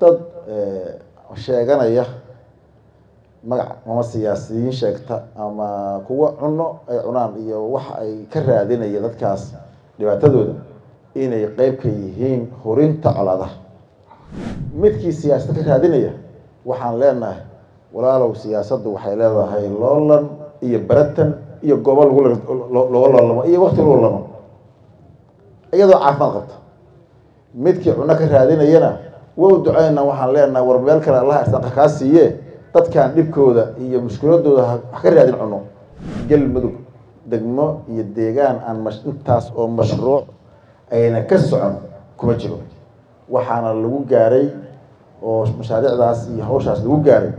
dad sheeganaya magac ama siyaasiyiin sheegta ama kuwa cuno ay cunaan iyo waxa ay ka raadinaya dadkaas dhibaatadooda inay qeyb ka yihiin hurinta colaadaha midkii siyaasada ka raadinaya waxaan leenahay walaalow siyaasaddu waxay leedahay loolan iyo baratan iyo goobo lagu looga loolamo iyo wakti lagu loolamo iyadoo caafimaad qabta midkii cuno ka raadinayana wow duceyna waxaan leenahay war meel kale allaha isdaqa kaa siiye dadkan dhibkooda iyo mushkiladooda wax ka raadin cuno galmudug degmo iyo deegaan aan mash intaas oo mashruuc ayna ka socon kuma jiro waxaana lagu gaaray oo mashaariicdaas iyo hawshaas lagu gaaray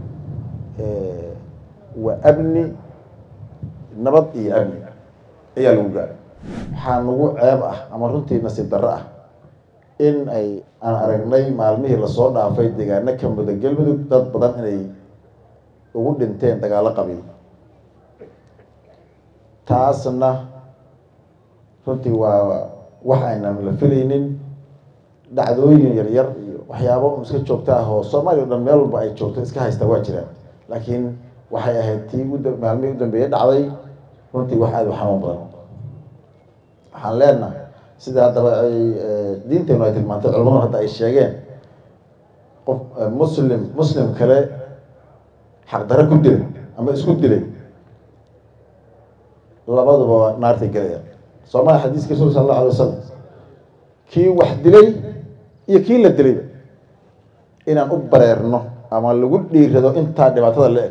waa amni nabad iyo amni ayaa lagu gaaray waxaa nagu ceeb ah ama runtii nasiib darro ah in ay aan aragnay maalmihii lasoo dhaafay deegaano ka muda galmudug dad badan inay ugu dhinteen dagaalo qabiil taasna runtii waa wax aynan la filaynin dhacdooyin yaryar iyo waxyaabo un iska joogta ah oo soomaaliya o dhan meel walba ay joogto iska haysta waa jiraan laakiin waxay ahayd tii ud maalmihii u dambeeye dhacday runtii wax aada u xanuun badan waxaan leenahay sida haddaba ay diinteenu ay tilmaantay culamadu hadda ay sheegeen qof muslim muslim kale xaqdaro ku dilay ama isku dilay labaduba naartay gelayaan soomaalia xadiiska rasul sala allahu alay wasalam kii wax dilay iyo kii la dilayba inaan u bareerno ama lagu dhiirado intaa dhibaatada la eg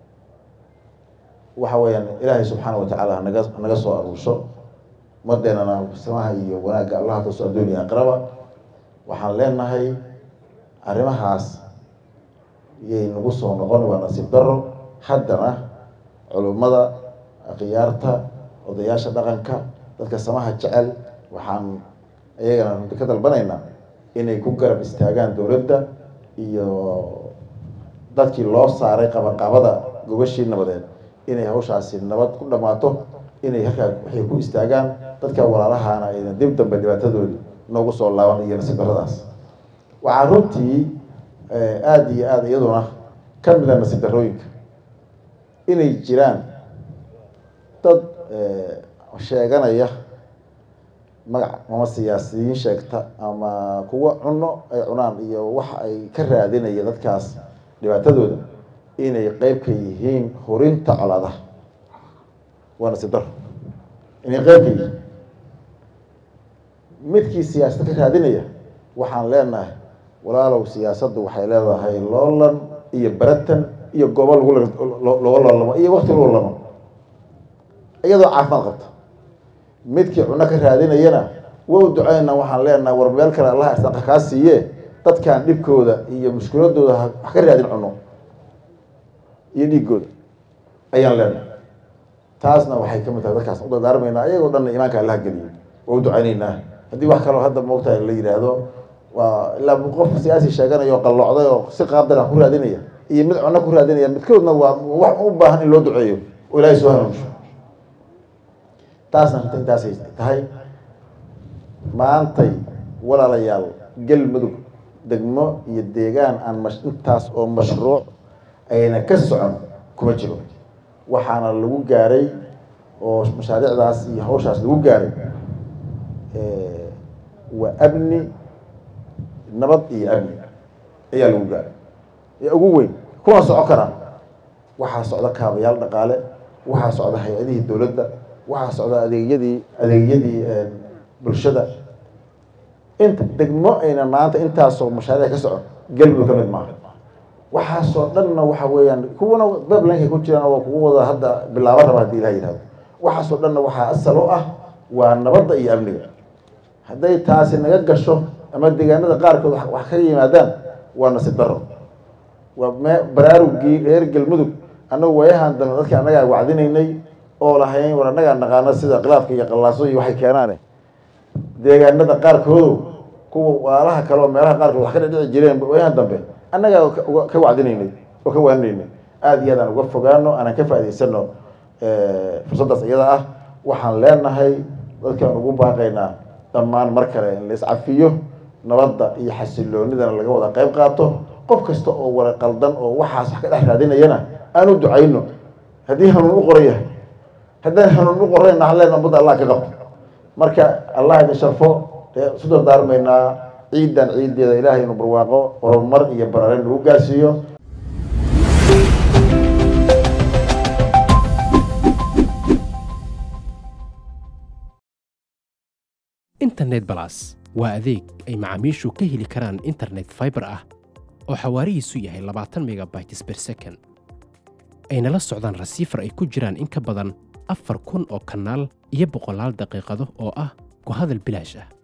waxa weeyaan ilaahay subxaana watacaala hanaga naga soo aruursho umadeenana samaha iyo wanaagga allaha kaso adduuniya aqraba waxaan leenahay arrimahaas yay nagu soo noqon waa nasiib daro haddana culummada khiyaarta odayaasha dhaqanka dadka samaha jecel waxaan iyagana ka dalbanaynaa inay ku garab istaagaan dowladda iyo dadkii loo saaray qabaqabada gobashii nabadeed inay hawshaasi nabad ku dhammaato inay halkaa waxay ku istaagaan dadka walaalahaana ayna dib dambe dhibaatadoodi noogu soo laaban iyo nasiib darradaas waxaa runtii aada iyo aada iyaduna ka mida nasiib darrooyinka inay jiraan dad sheeganaya magac ama siyaasiyiin sheegta ama kuwa cuno ay cunaan iyo waxa ay ka raadinaya dadkaas dhibaatadooda inay qeyb ka yihiin hurinta colaadaha waa nasiib daro inay qeyb ka yihiin midkii siyaasada ka raadinaya waxaan leenahay walaalow siyaasaddu waxay leedahay loolan iyo baratan iyo goobo lagu looga loolamo iyo wakti lagu loolamo iyadoo caafimaad qabta midkii cuno ka raadinayana wow duceyna waxaan leenahay war meel kale allaha isdaqa kaa siiye dadkan dhibkooda iyo mushkiladooda wax ka raadin cuno iyo dhiigooda ayaan leenahay taasna waxay kamid tahay dadkaas u dardaarmaynaa ayagoo dhanna imaanka allaha geliyo waa u duceyneynaa haddii wax kaloo hadda moogtahay la yidhaahdo waa ilaa qof siyaasi sheeganaya oo qallocday oo si qaabdara ku raadinaya iyo mid cuno ku raadinaya midkoodna waa wax u baahan in loo duceeyo oo ilaahay soo hanuunsho taasna runta intaasay tahay maantay walaalayaal galmudug degmo iyo deegaan aan mash intaas oo mashruuc ayna ka socon kuma jiro waxaana lagu gaaray oo mashaariicdaas iyo hawshaas lagu gaaray waa amni nabad iyo amni ayaa lagu gaaray ee ugu weyn kuna soco karaan waxaa socda kaabayaal dhaqaale waxaa socda hay-adihii dowladda waxaa socda adeegyadii adeegyadii bulshada inta degmo ayna maanta intaasoo mashaariic ka socon galmudug ka mid maaha waxaasoo dhanna waxa weeyaan kuwana bablankay ku jiraan waa kugu wada hadda bilaabo raba hadii ilaha yihahdo waxaasoo dhanna waxaa asal u ah waa nabadda iyo amniga hadday taasi naga gasho ama deegaanada qaarkood wax ka yimaadaan waa nasiib daro waa me baraarugii reer galmudug annagu waayahan dambe dadka annagaa wacdinaynay oo lahayn war annagaa naqaano sida khilaafka iyo qallaaso iyo waxay keenaane deegaanada qaarkoodo kuwa waalaha kale oo meelaha qaarkood wax ka dhidhici jireen waayahan dambe annagaa ka wacdinaynay oo ka waaninaynay aada iyo aad aan uga fogaano aanan ka faa'idaysano fursaddaas iyada ah waxaan leenahay dadkaan ugu baaqaynaa dhammaan mar kale in la iscafiyo nabadda iyo xasiloonidana laga wada qayb qaato qof kasta oo wala qaldan oo waxaas wax ka dhex raadinayana aan u ducayno haddii hanuun u qoran yahay haddaan hanuun u qorayna halleen ummadda allah ka qabto marka allah idin sharfo dee isu dardaarmaynaa ciidan ciideeda ilaahay inuu barwaaqo horumar iyo baraare nagu gaarsiiyo internet balas waa adeeg ay macaamiishu ka heli karaan internet fiber ah oo xawaarihiisu yahay labaatan megabytes per second ayna la socdaan rasiifar ay ku jiraan in ka badan afar kun oo kanaal iyo boqolaal daqiiqado oo ah ku hadal bilaash ah